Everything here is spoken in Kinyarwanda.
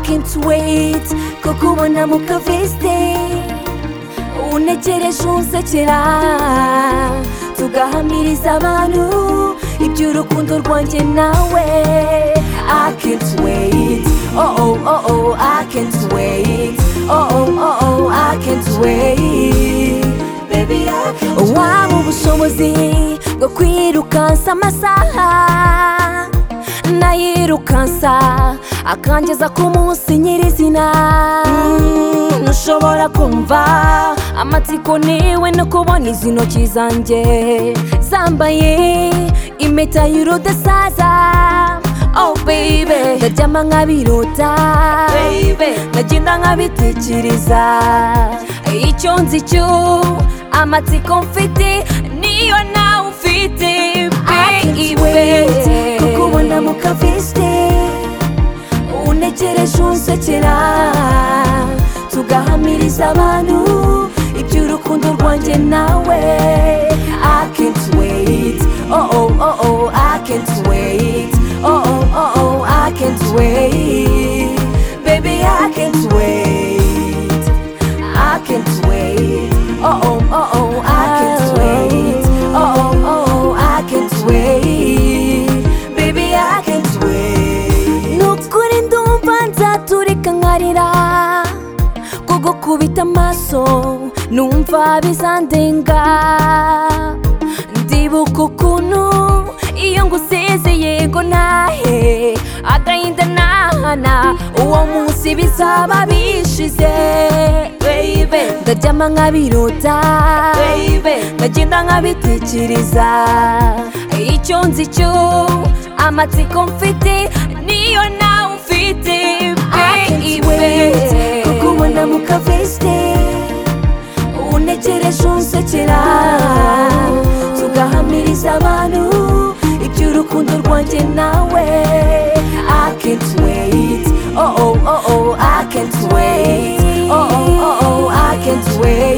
can't wait ko kubona mu kaveste unekereje unsekera tugahamiriza abantu iby'urukundo rwanjye nawe I can't wait oh oh oh oh I can't wait oh oh oh oh I can't wait baby I can't wait waba ubushobozi bwo kwirukansa amasaha nayirukansa akangeza ku munsi nyirizina Mm, ntushobora kumva amatsiko niwe no kubona izi ntoki zanjye zambaye impeta y'urudasaza oh baby ndaryama nk'abirota ndagenda nk'abitekereza icyo nzi cyo amatsiko mfite niyo nawe ufite baby kukubona mu kaviste unekereje unsekera tugahamiriza abantu iby'urukundo rwanjye nawe I can't wait oh oh oh oh I can't wait oh oh oh oh I can't wait baby I can't wait I can't wait oh oh oh oh I can't wait oh oh oh oh I can't wait baby I can't wait nukuri ndumva nzaturika nkarira kugukubita amaso numva bizandenga ndibuka ukuntu iyo ngusize yego ntahe agahinda nahana uwo munsi bizaba bishize ndaryama nk'abirota ndagenda nk'abitekereza icyo nzi cyo amatsiko mfite niyo nawe ufite baby kukubona mu kaveste unekereje unsekera tugahamiriza abantu iby'urukundo rwanjye nawe I can't wait oh oh oh oh I can't wait oh oh oh oh I can't wait